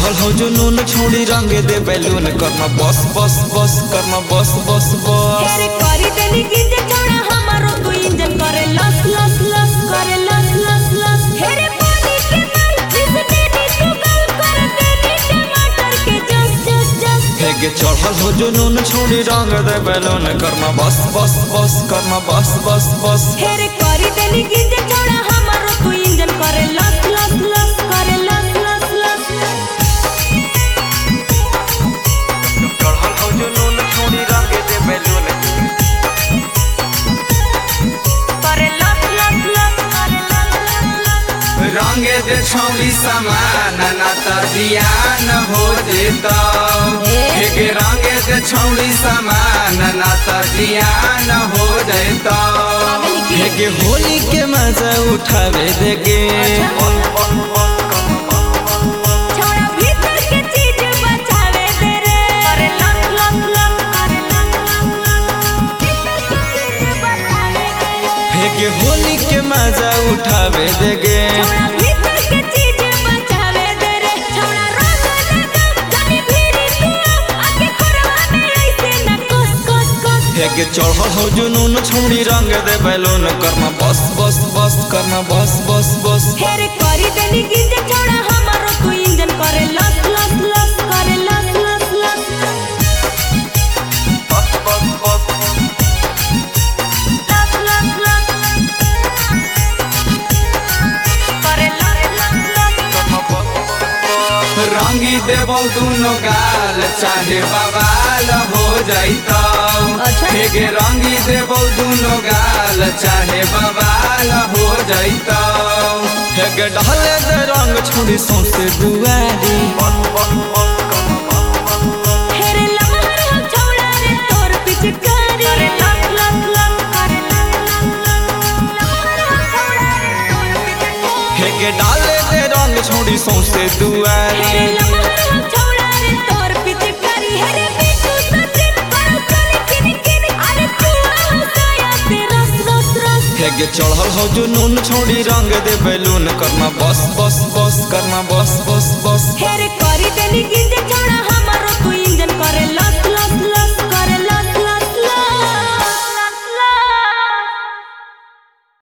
चढ़ल हो जुनून छोड़ी रंग दे बैलून करना बस बस बस करना बस बस बस हेरे करी देनी गिंजे चौड़ा हमारो तू इंजन करे लस लस लस करे लस लस लस हेरे पानी के मार जिस देनी तू गल कर देनी टमाटर के जस जस जस हेगे चढ़ल हो जुनून छोड़ी रंग दे बैलून करना बस बस बस करना बस बस बस हेरे करी देनी गिंजे चौड़ा हमारो तू इंजन करे लस लस लस करे लस लस लस चढ़ल हो जुनून छोड़ी रंग दे बैलून करे लस लस लस करे लस लस लस रंगे दे छौरी समान ना त जियान हो जेता हेगे रंगे दे छौरी समान ना त जियान हो जेता हेगे होली के मजा उठावे देगे छोड़ा भीतर के चीज बचावे दे रे करे लस लस लस करे लस लस लस भीतर के चीज बचावे दे रे हेगे होली के मजा उठावे देगे छोड़ा भीतर के चीज बचावे दे रे छोड़ा रंग लगा जानी भीड़ी तू आके खोरवा में ऐसे न कस कस कस हेगे चढ़ल हो जुनून छोड़ी रंग दे बैलून करना बस बस बस करना बस बस बस हेरे करी देनी गिंजे छोड़ा हमारो तू इंजन करे लस लस लस करे लस लस लस बस बस बस लस लस लस करे लस लस लस रंगी देबौ दुनो गाल चाहे बवाल हो जैतौ अच्छा। हेगे रंगी देबौ दुनो गाल चाहे बवाल हो जैतौ हेगे डहले दे रंग छोड़ी सौंसे दुआरी हेरे लमहर हो छौड़ा रे तोर पिचकारी करे लस लस लस करे लस लस लस लमहर हो छौड़ा रे तोर पिचकारी हेगे डाले दे रंग छोड़ी सौंसे हेरे दुआरी लमहर हो छौड़ा रे तोर पिचकारी हेरे बिटू सचिन करो चली किन किन अरे तू हो साया पे रस रस रस हेगे चढ़ल हो जुनून छोड़ी रंग दे बैलून करना बस बस बस करना बस बस बस हेरे करी देनी गिंजे चौड़ा हमारो तू इंजन करे लस